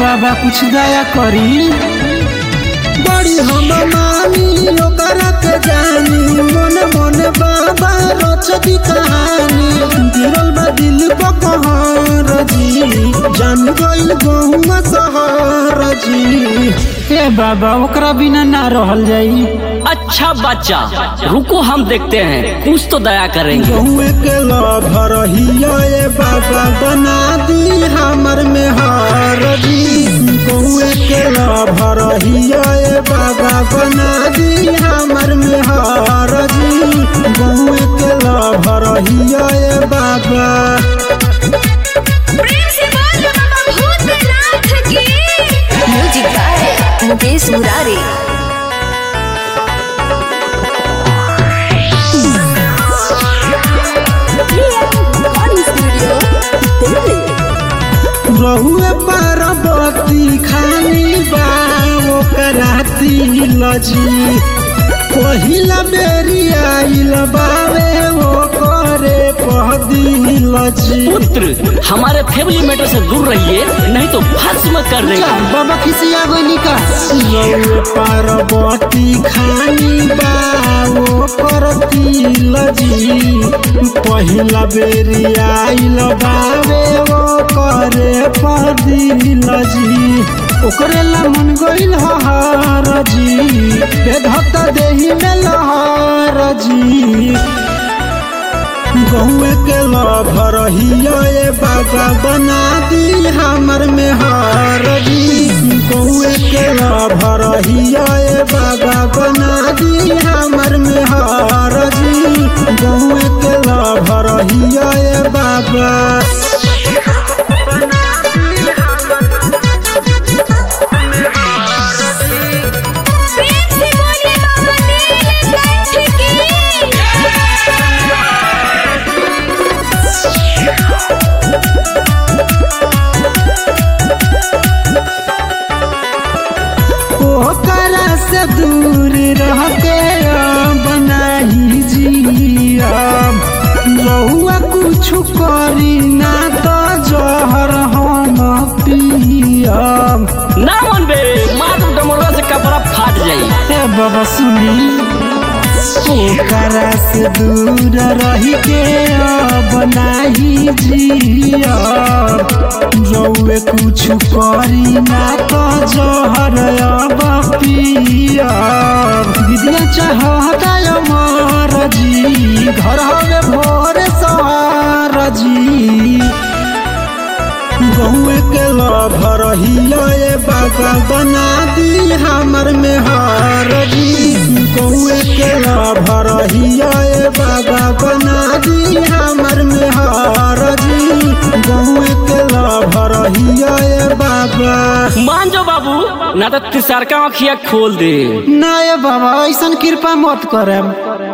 बाबा कुछ दया करी बड़ी हम मानी ओकरा के जानी मन मन बाबा रचती कहानी गिरल बा दिल बकहर जी जान गइल गहुआ सहर जी ए बाबा ओकरा बिना ना रहल जाई अच्छा बच्चा रुको हम देखते हैं कुछ तो दया करेंगे गहुए के लभर हिया ए बाबा बना दी हमर में हार जी गहुए के लभर हिया ए बाबा बना दी हमर में हार जी गहुए के लभर हिया ए बाबा प्रेम से बोल बाबा भूतनाथ की music by Mukesh Murari studio Delhi रहुए पार्वती खानी बा ओकरा तिल जी पहिला बेरी आइल बावे ओ करे पहदिल जी पुत्र हमारे फैमिली मैटर से दूर रहिए नहीं तो भस्म कर देगा बाबा खिसिया गइली का रहुए पार्वती खानी बा ओकर तिल जी पहिला बेरी आइल बावे ओ करे पहदिल जी ओकरे ला मन गइल हहार जी बेधत देही में लहर जी गहुए के लभर हिया ए बाबा बना दी हमर में हार जी गहुए के लभर हिया ए बाबा बना दी हमर में हार जी गहुए के लभर हिया ए बाबा प्रेम से बोले बाबा नीलकंठ की ओकरा से दूर रह के बनाही जियब रहुआ कुछ करी ना तो जहर हम पियब ना मन बे मात्र डमरुआ से कपड़ा फाट जाई ए बाबा सुनी ओकरा से दूर रही के बनाही जियब रहुए कुछ करी ना तो जहर अब पियब दीदिया चाहता अमर जी घर हवे भोर सवार जी गहुए के लभर हिया ए बाबा बना दी हमर में हार जी गहुए के लभर हिया ए बाबा बना दी हमर में हार जी गहुए के लभर हिया ए बाबा मान जाओ बाबू ना तो तिसरका आँखिया खोल दे ना ए बाबा ऐसन कृपा मत करम